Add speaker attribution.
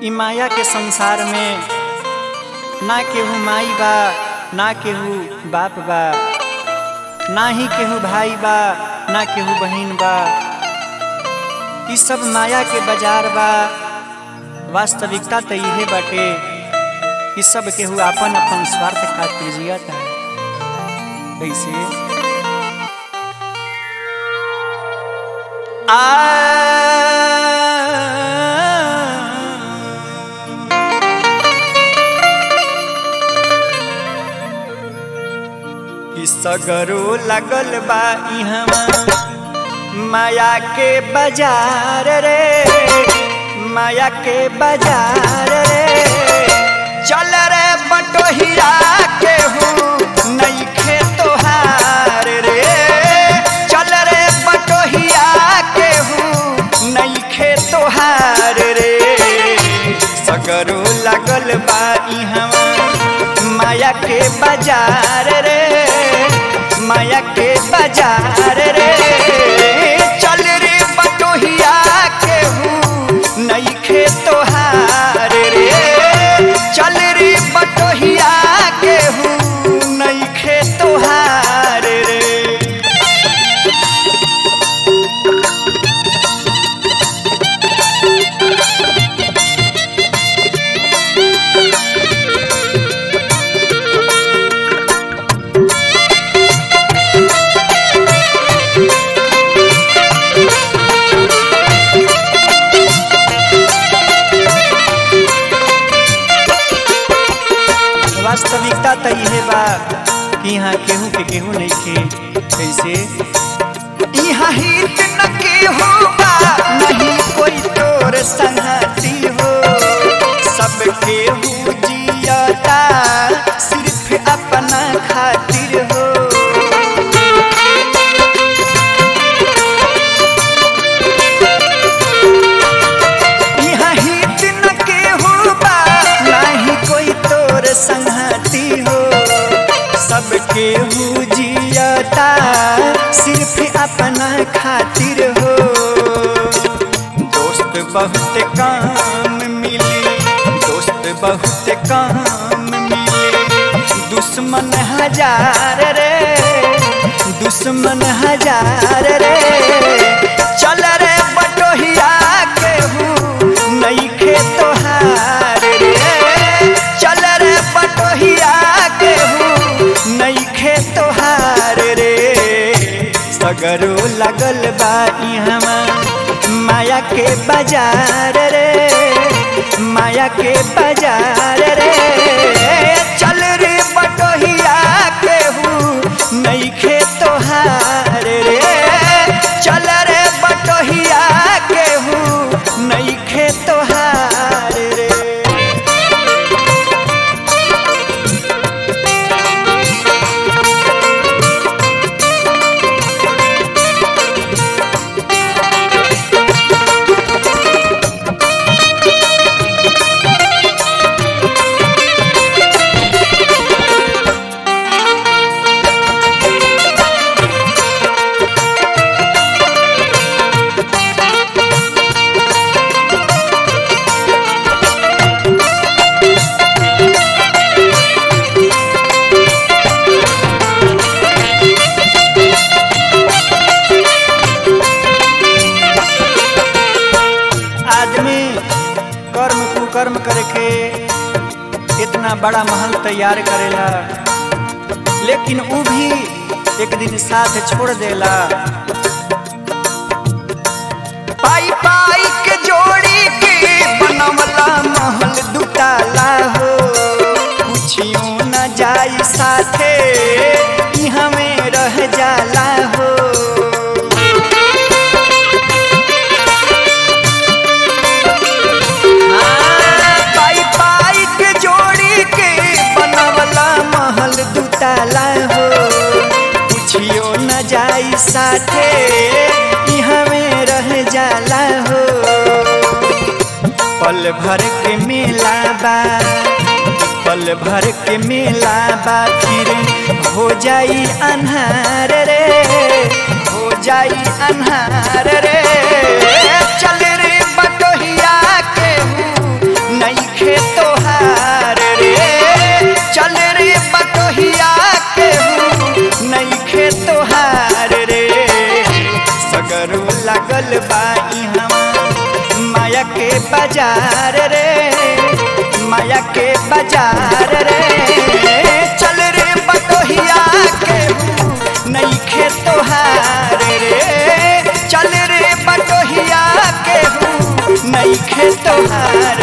Speaker 1: इ माया के संसार में ना केहू माई बा ना केहू बाप बा ना ही केहू भाई बा ना केहू बहिन बा इ सब माया के बाजार बा वास्तविकता तो इहे बाटे इ सब केहू आपन अपन स्वार्थ खातिर जियता कैसे आ सगरो लगल बा इहवा माया के बाजार रे माया के बाजार रे चल रे बटोहिया के हूँ नईखे तोहार रे चल रे बटोहिया के हूँ नईखे तोहार रे सगरो लगल बा इहवा माया के बाजार रे माया के बाजार रे चल रे बटोहिया के हूँ नईखे तोहार रे चल रे बटोहिया के हूँ नईखे तोहार रे वास्तविकता तो इहे बा कि यहाँ केहू के केहू नहीं खे कैसे यहाँ हित न केहू बा नहीं कोई तोर संगती हो सब केहू जियता सिर्फ अपना खातिर हो यहाँ हित न केहू बा नहीं कोई तोर संगती हो सब केहू जियता सिर्फ अपना खातिर हो दोस्त बहुत काम मिली दोस्त बहुत काम मिली दुश्मन हजार रे दुश्मन हजार रे चल रे बटोहिया के हूँ नईखे तोहार रे चल रे बटोहिया के हूँ नईखे तोहार रे सगरो लगल बा इहवा माया के बाजार रे माया के बाजार रे चल रे बटोहिया के हूँ नईखे तोहार रे चल रे बटोहिया के हूँ नईखे तोहार रे आदमी कर्म कुकर्म करके इतना बड़ा महल तैयार करेला लेकिन ऊ भी एक दिन साथ छोड़ देला पाई पाई के जोड़ी के बनवला महल दुटाला हो कुछियो न जाई साथे ई हमें रह जाला हो पाई पाई के जोड़ी के बनवला महल दुताला हो कुछियो न जाई साथे यहाँ में रह जाला हो पल भर के मेला बा पल भर के मेला बा फिर हो जाई अन्हार रे हो जाई अन्हार रे चल रे बटोहिया के बाजार रे माया के बाजार रे चल रे बटोहिया के नहीं खे तोहार रे चल रे बटोहिया के नहीं खे तोहार